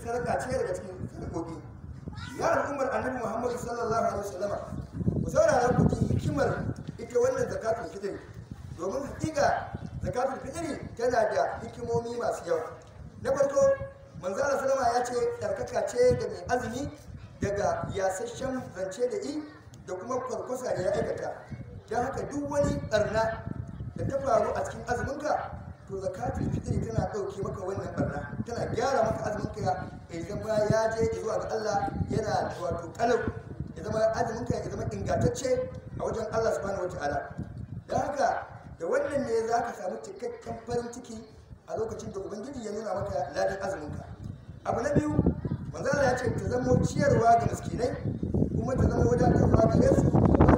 sadaka ce daga cikin sadakoki ya al'ummar annabi muhammadu sallallahu alaihi wasallama ku saurara ku ji hikimar ita wannan zakatul fitr domin hakika zakatul fitr tana da hikimomi masu yawa na farko manzo Allah sallama ya ce tsarkaka ce ga mai azumi daga yasasshen zance da i da kuma kwarkwasa da ya aikata don haka duk wani barna da ta faru a cikin azuminka to zakatul fitri tana ɗauke maka wannan barna tana gyara maka azuminka ya zama ya je zuwa ga Allah yana wato kalau ya zama azuminka ya zama ingantacce a wajen Allah subhanahu wataala don haka da wannan ne za ka samu cikakken farin ciki a lokacin da ubangiji ya nuna maka ladan azuminka abu na biyu manzo Allah ya ce ta zama ciyarwa ga miskinai kuma ta zama wadatarwa gare su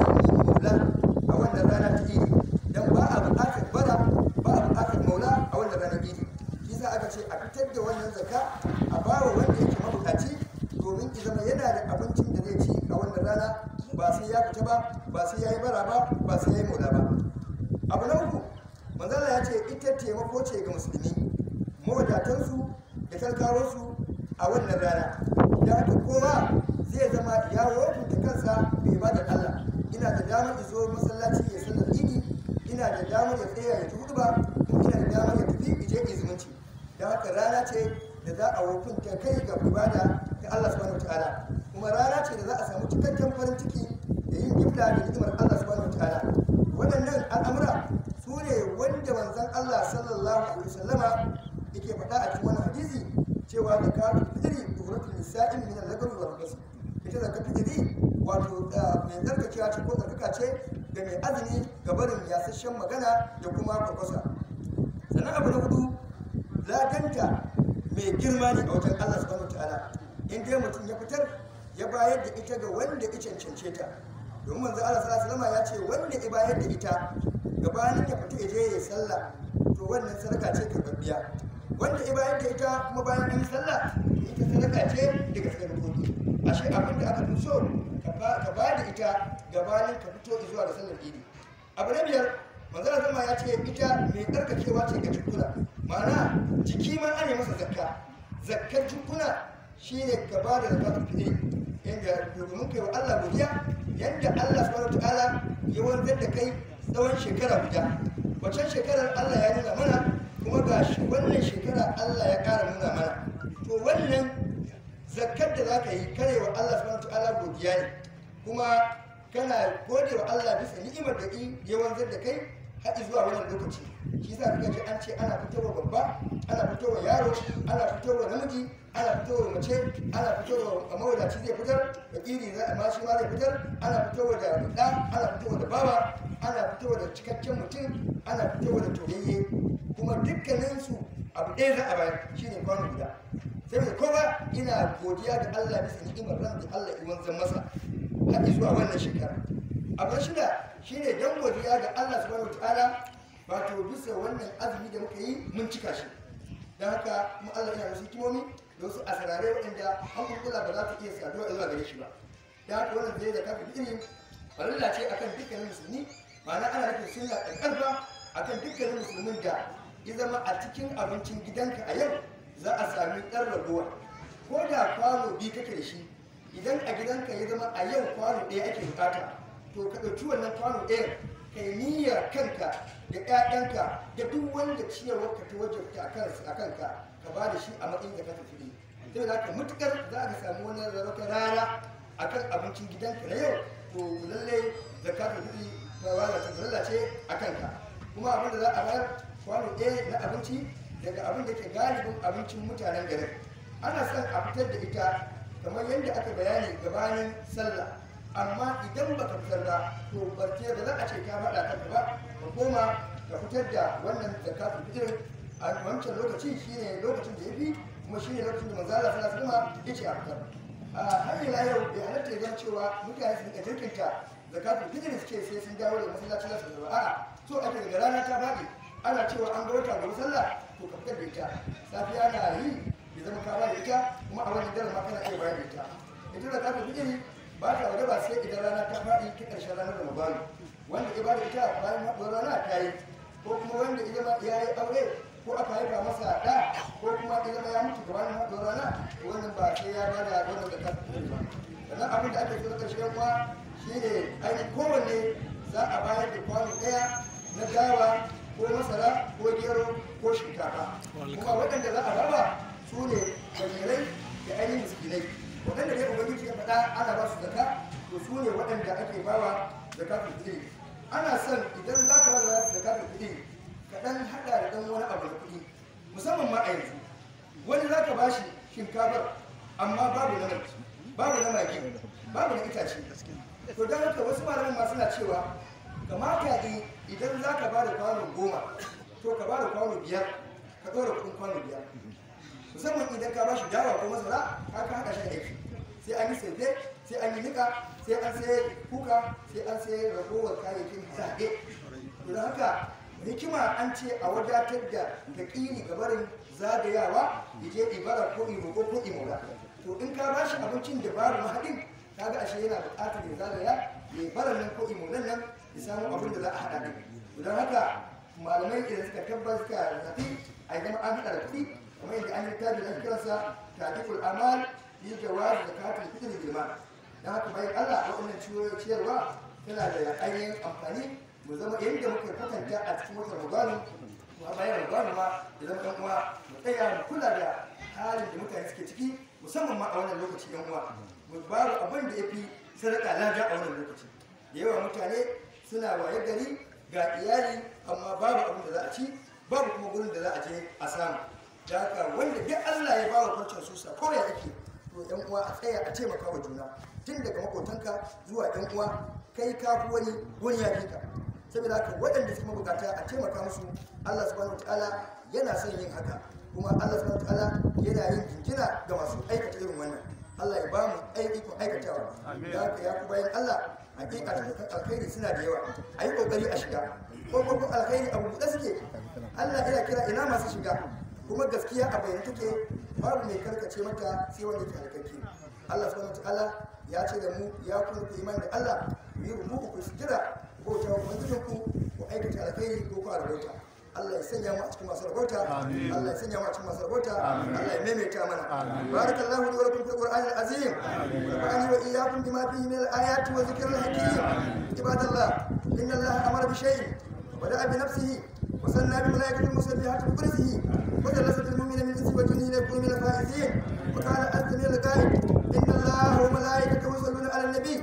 maula a wannan rana ta idi dan ba a buƙatar bara ba a buƙatar maula a wannan ranar idi shi sa aka ce a fitar da wannan zaka a bawa wanda yake mabukaci domin ki zama yana da abincin da zai ci a wannan rana ba sai ya fita ba ba sai ya yi bara ba ba sai ya yi maula ba abu na uku manzala ya ce ita taimako ce ga musulmi mawadatansu da talakawarsu a wannan rana da haka kowa zai zama ya wofinta kansa da ibadar Allah ina da damar izo masallaci ya sallar idi ina da damar ya tsaya ya hudu ba ina da damar ya tafi ije izumunci da haka rana ce da za a wofinta kai ga ibada ta Allah subhanahu wataala kuma rana ce da za a samu cikakken farin ciki da yin gifta da hidimar Allah subhanahu wataala waɗannan al'amura su ne wanda manzon Allah sallallahu alaihi wasallama yake faɗa a cikin wannan hadisi cewa zakatul fitri tuhratul nisa'in min al-lagawi wal ghusl ita zakatul fitri wato mai tsarkakewa ce ko tsarkaka ce da mai azumi ga barin yasasshen magana da kuma kwakwasa sannan abu na hudu ladanta mai girma ne a wajen Allah subhanahu ta'ala in dai mutum ya fitar ya bayar da ita ga wanda ya cancance ta domin manzo Allah sallallahu alaihi ya ce wanda ya bayar da ita gabanin ya fita ya je ya sallah to wannan sadaka ce karbabbiya wanda ya bayar da ita kuma bayan an yi sallah ita sadaka ce daga sadakoki ashe abin da aka fi so ka ba da ita gabanin ka fito zuwa da sallar idi abu na biyar manzara zama ya ce ita mai tsarkakewa ce ga jikuna ma'ana jiki ma ana masa zakka zakkar jikuna shine ka ba da zakatul fitri yanda domin kai wa Allah godiya yanda Allah subhanahu wataala ya wanzar da kai tsawon shekara guda waccan shekarar Allah ya nuna mana kuma ga shi wannan shekara Allah ya ƙara nuna mana to wannan zakkar da za ka yi kare wa Allah subhanahu ta'ala godiya ne kuma kana gode wa Allah bisa ni'imar da ya wanzar da kai har zuwa wannan lokaci shi yasa kuka ji an ce ana fitowa babba ana fitowa yaro ana fitowa namiji ana fitowa mace ana fitowa mawadaci zai fitar da iri za ma shi ma zai fitar ana fitowa da ɗa ana fitowa da baba ana fitowa da cikakken mutum ana fitowa da toyayye kuma dukkaninsu abu ɗaya za a bayar shine kwano guda saboda kowa ina godiya da Allah bisa ni'imar ran da Allah ya wanzan masa har zuwa wannan shekara abu shida shine dan godiya ga Allah subhanahu wataala wato bisa wannan azumi da muka yi mun cika shi don haka kuma Allah yana wasu hikimomi da wasu asirare waɗanda an kurkula ba za ta iya saduwa zuwa gare shi ba don haka wannan zai da kafin irin farilla ce akan dukkanin musulmi ma'ana ana nufin sunna ƙarƙarfa akan dukkanin musulmin da ya zama a cikin abincin gidanka a yau za a sami ɗan ragowa ko da kwano biyu kake da shi idan a gidanka ya zama a yau kwano ɗaya ake bukata to ka ɗauki wannan kwano ɗaya kai niyyar kanka da ƴaƴanka da duk wanda ciyarwar ka ta wajabta a kanka ka ba da shi a matsayin da ka tafi sai da ka mutukar za ka samu wani wata rana akan abincin gidanka na yau to lallai zakatul fitri ta wala ta lalace a kanka kuma abin da za a bayar kwano ɗaya na abinci daga abin da ke galibin abincin mutanen garin ana son a fitar da ita kamar yadda aka bayani gabanin sallah amma idan ba ka fitar ba to barke da za a ce ka faɗa kanka ba ka koma ka fitar da wannan zakatul fitr a wancan lokaci shine lokacin da ya fi kuma shine lokacin da manzala sallallahu alaihi wasallam ya ce a fitar a har ila yau bai halatta ya zama cewa mutane su rika jirkinta zakatul fitr suke sai sun dawo da masallaci za su zama a'a so ake daga rana ta faɗi ana cewa an ga wata gobe sallah to ka fitar da ita safiya na yi ya zama ka ba da ita kuma a wani daren ma kana iya bayar da ita ita da kafin fitiri ba ta waje ba sai idan rana ta faɗi ta ƙarshen ranar ramadanu wanda ya ba da ita bayan haɗuwar rana ta yi ko kuma wanda ya zama ya yi aure ko aka haifa masa da ko kuma ya zama ya mutu gabanin haɗuwar rana to wannan ba sai ya ba da wannan zakatul fitri ba sannan abin da ake so na ƙarshe kuwa shine ainihin kowanne za a bayar da kwano ɗaya na dawa ko masara ko gero ko shinkafa kuma waɗanda za a raba su ne fakirai da ainihin miskinai waɗanda dai ubangiji ya faɗa ana ba su zaka to su ne waɗanda ake bawa zakatul fitri ana son idan za ka ba da zakatul fitri ka ɗan haɗa da ɗan wani abu da kuɗi musamman ma a yanzu wani za ka ba shi shinkafar amma babu na mai babu na magi babu na itace to don haka wasu malaman ma suna cewa kamata yi idan za ka ba da kwano goma to ka ba da kwano biyar ka ɗora kuɗin kwano biyar musamman idan ka ba shi dawa ko masara ka ka haɗa shi aiki sai an yi saife sai an yi nika sai an sai kuka sai an sai ragowar kayayyakin zaɓe don haka hikima an ce a wadatar da taƙini ga barin zagayawa je ibara ko imo ko ko imola to in ka ba shi abincin da babu mahaɗin kaga ashe yana buƙatar ya zagaya ya baran nan ko imolan nan ya samu abin da za a haɗa ɗin don haka malamai idan suka tabbas suka zafi a zama an haɗa da kuɗi kamar yadda an yi tabi da kiransa tajikul amal fi jawaz zakatul fitr bil mal dan haka bayan Allah waɗannan ciyarwa tana da ainihin amfani mu zama yadda muka kwatanta a cikin watan Ramadan kuma bayan Ramadan ma ya zama ɗan uwa mu tsaya mu kula da halin da mutane suke ciki musamman ma a wannan lokaci ɗan uwa mu babu abin da ya fi sadaka lada a wannan lokaci da yawa mutane suna waye gari ga iyali amma babu abin da za a ci babu kuma gurin da za a je a samu da haka wanda duk Allah ya bawa farcen susa ko ya ake to yan uwa a tsaya a taimaka wa juna tun daga makotanka zuwa yan uwa kai ka fi wani wani ya fi ka saboda haka waɗanda suke mabukata a taimaka musu Allah subhanahu wataala yana son yin haka kuma Allah subhanahu wataala yana yin jinjina ga masu aikata irin wannan Allah ya ba mu aikon aikatawa da haka ya ku bayan Allah hakika da alkhairi suna da yawa a yi kokari a shiga ko kuma alkhairi abu buɗe suke Allah yana kira ina masu shiga kuma gaskiya a bayyana take babu mai karkace mata sai wanda ke alkaki Allah subhanahu wataala ya ce da mu ya kuma ku iman da Allah ku yi rubuku ku sujira ko ta ubangijin ku ku aikata alkhairi ko ku rabauta Allah ya sanya mu a cikin masu rabauta Allah ya sanya mu a cikin masu rabauta Allah ya maimaita mana barakallahu li wa lakum fil qur'anil azim wa ani wa iyyakum bima fihi min al-ayati wa dhikril hakim ibadallah inna Allah amara bi shay'in وبدأ بنفسه وصلى بملائكة المسبحات بقدسه وجلس المؤمن من الانس والجن ليكونوا من الفائزين وقال عز من القائل ان الله وملائكته يصلون على النبي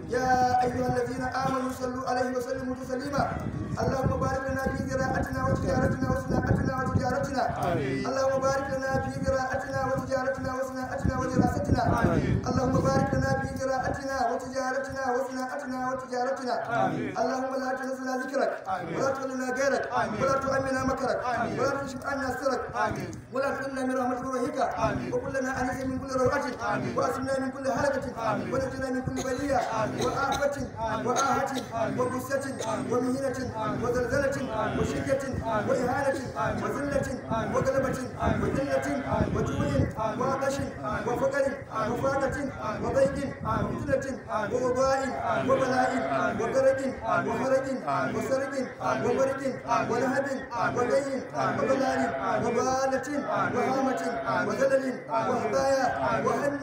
يا ايها الذين امنوا صلوا عليه وسلموا تسليما اللهم بارك لنا في زراعتنا وتجارتنا وصناعتنا وتجارتنا اللهم بارك لنا في زراعتنا وتجارتنا وصناعتنا ودراستنا اللهم بارك لنا في زراعتنا وتجارتنا وصناعتنا وتجارتنا اللهم لا تنسنا ذكرك ولا تخلنا غيرك ولا تؤمنا مكرك ولا تكشف عنا سرك ولا تحرمنا من رحمتك ورهيك وكلنا انس من كل روعه واسمنا من كل هلكه ونجنا من كل بليه وآفة وآهة وغصة ومهنة وزلزلة وشدة وإهانة وذلة وغلبة وذلة وجوع وعطش وفقر وفاقة وضيق وفتنة ووباء وبلاء وغرق وحرق وسرق وبرق ولهب وغي وبلال وبالة وهامة وزلل وهبايا وهم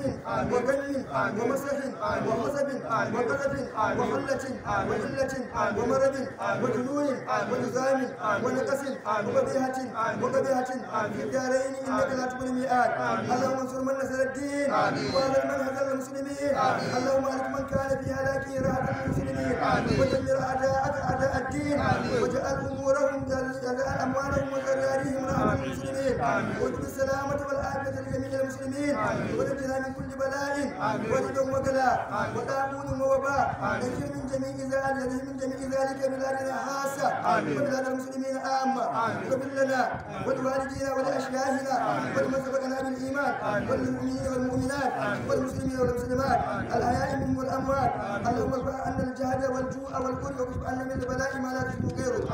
وغم ومسح وحسب وقذف وحلة وإلة ومرض وجنون ونزام ونقص وبديهة وقبيهة في الدارين إنك لا تكون الميعاد اللهم انصر من نصر الدين واهل من هزل المسلمين اللهم ألك من كان في هلاكه راحة المسلمين ودمر أعداءك أعداء الدين واجعل أمورهم واجعل أموالهم وذراريهم راحة المسلمين واجعل السلامة والعافية لجميع المسلمين ونجنا من كل بلاء ورد وغلاء وطاعون ووباء نجر من جميع ذلك من جميع ذلك بلادنا خاصة وبلاد المسلمين عامة واغفر لنا ولوالدينا ولأشياخنا ولمن سبقنا بالإيمان وللمؤمنين والمؤمنات والمسلمين والمسلمات الأحياء منهم والأموات اللهم ارفع عنا الجهد والجوع والكل واكشف عنا من البلاء ما لا تشكو غيره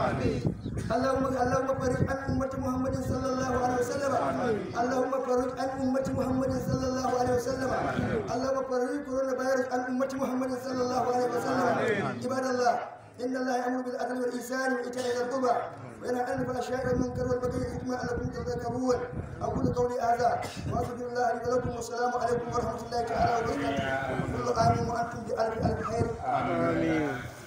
اللهم اللهم فرج عن أمة محمد صلى الله عليه وسلم اللهم فرج عن أمة محمد صلى الله عليه وسلم اللهم فرج كورونا فيروس عن أمة محمد صلى الله عليه وسلم عباد الله إن الله يأمر بالعدل والإحسان وإيتاء ذي القربى وينهى عن الفحشاء والمنكر والبغي والإثم لعلكم تذكرون أقول قولي هذا وأستغفر الله لي ولكم والسلام عليكم ورحمة الله تعالى وبركاته كل عام وأنتم بألف ألف خير آمين